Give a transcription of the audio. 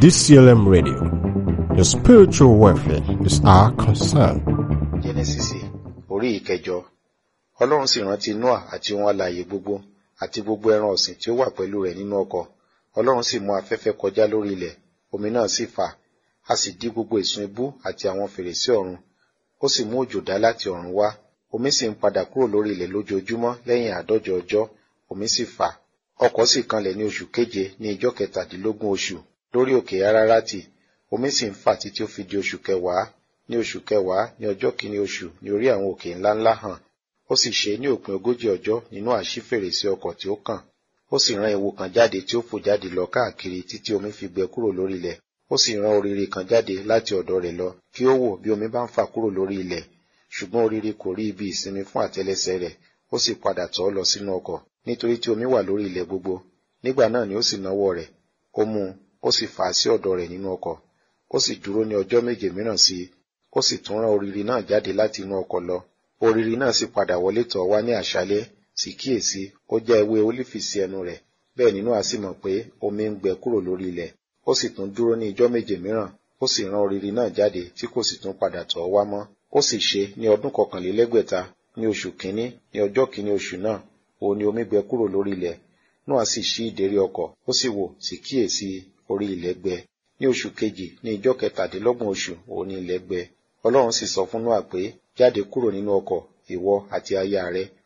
DCLM Radio. Your spiritual welfare is our concern. jẹ́nẹ́sísì orí ìkẹjọ ọlọ́run sì rántí noa àti ohun alààyè gbogbo àti gbogbo ẹran ọ̀sìn tí ó wà pẹ̀lú rẹ̀ nínú ọkọ̀ ọlọ́run sì mú afẹ́fẹ́ kọjá lórí ilẹ̀ omi náà sì fà a sì dí gbogbo ìsun ibú àti àwọn fèrèsé ọ̀run ó sì mú òjò dá láti ọ̀run wá omi sì ń padà kúrò lórí ilẹ̀ lójoojúmọ́ lẹ́yìn àádọ́jọ ọjọ́ omi sì fà ọkọ̀ sì kanlẹ̀ ní oṣù keje ní ijọ́ kẹtàdínlógún oṣù lórí òkè arárátì omi sì ń fà títí ó fi di oṣù kẹwàá ní oṣù kẹwàá ní ọjọ́ kìíní oṣù ní orí àwọn òkè ńláńlá hàn ó sì ṣe ní òpin ogójì ọjọ́ nínú àṣí fèrèsé ọkọ̀ tí ó kàn ó sì rán ewu kan jáde tí ó fò jáde lọ káàkiri títí omi fi gbẹ kúrò lórí ilẹ̀ ó sì rán oriri kan jáde láti ọ̀dọ̀ rẹ̀ lọ kí ó wò bí omi bá ń fà kúrò lórí ilẹ̀ ṣùgbọ́n oriri kò rí ibi ìsinmi fún àtẹ́lẹsẹ̀ rẹ̀ ó sì padà tọ̀ ọ́ lọ sínú ọkọ̀ nítorí tí omi wà lórí ilẹ̀ gbogbo nígbà náà ni ó sì náwó rẹ̀ ó mú un ó sì fà á sí ọ̀dọ̀ rẹ̀ nínú ọkọ̀ ó sì dúró ní ọjọ́ méje mìíràn sí i ó sì tún rán oriri náà jáde láti inú ọkọ̀ lọ oriri náà sì padà wọlé tọ̀ wá ní àṣálẹ́ sì kíyèsí ó já ewé ólífì sí ẹnu rẹ̀ bẹ́ẹ̀ nínú a sì mọ̀ pé omi ń gbẹ kúrò lórí ilẹ̀ ó sì tún dúró ní ijọ́ méje mìíràn ó sì rán oriri náà jáde tí kò sì tún padà tọ̀ wá mọ́ ó sì ṣe ní ọdún kọkànlélẹ́gbẹ̀ta ní oṣù kínní ní ọjọ́ kínní oṣù náà òun ni omi gbẹ kúrò lórí ilẹ̀ Nóà sì ṣí ìdérí ọkọ̀ ó sì wò sì kíyèsí orí ilẹ̀ gbẹ ní oṣù kejì ní ijọ́ kẹtàdínlọ́gbọ̀n oṣù òun ni ilẹ̀ gbẹ ọlọ́run sì sọ fún Nóà pé jáde kúrò nínú ọkọ̀ ìwọ àti aya rẹ